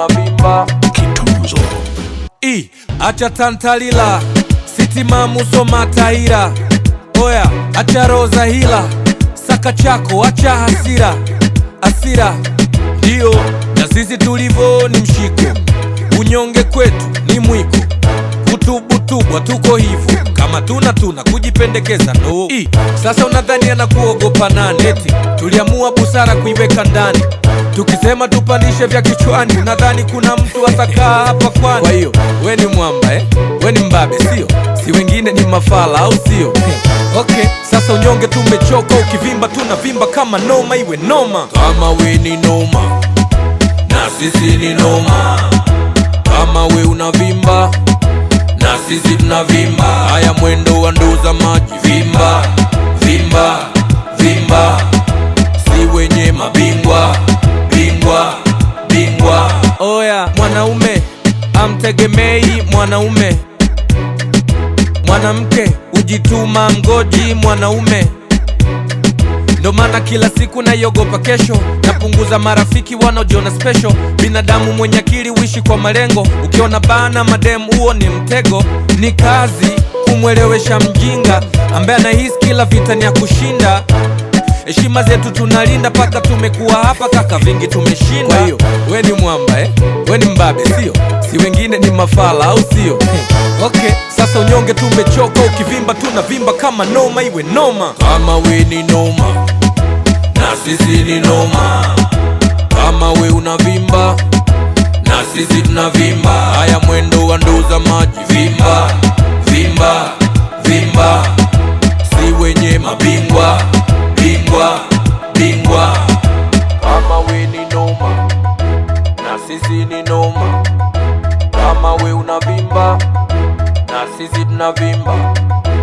unavimba I, acha tantalila sitima muso mataira oya acha roza hila saka chako acha hasira asira ndio na sisi tulivo ni mshiko unyonge kwetu ni mwiko kutubutubwa tuko hivyo kama tuna tuna kujipendekeza ndo I, sasa unadhani anakuogopa nani eti tuliamua busara kuiweka ndani tukisema tupandishe vya kichwani nadhani kuna mtu atakaa hapa kwani kwa hiyo we ni mwamba eh? we ni mbabe sio si wengine ni mafala au sio okay sasa unyonge tumechoka ukivimba tunavimba kama noma iwe noma kama we ni noma na sisi ni noma kama we unavimba na sisi tunavimba haya mwendo wa nduza maji vimba vimba vimba si wenye mabingwa bingwa bingwa oya mwanaume amtegemei mwanaume mwanamke hujituma mgoji mwanaume ndo maana kila siku naiogopa kesho napunguza marafiki wanaojiona special binadamu mwenye akili uishi kwa malengo ukiona bana madem huo ni mtego ni kazi kumwelewesha mjinga ambaye anahisi kila vita ni ya kushinda heshima zetu tunalinda paka tumekuwa hapa kaka vingi tumeshinda kwa hiyo we ni mwamba eh? we ni mbabe sio si wengine ni mafala au sio okay sasa unyonge tumechoka ukivimba tunavimba kama noma iwe noma kama we ni noma na sisi ni noma kama we unavimba na sisi tunavimba haya mwendo wa nduza maji vimba vimba vimba si wenye mabingwa bingwa bingwa kama we ni noma na sisi ni noma kama we unavimba na sisi tunavimba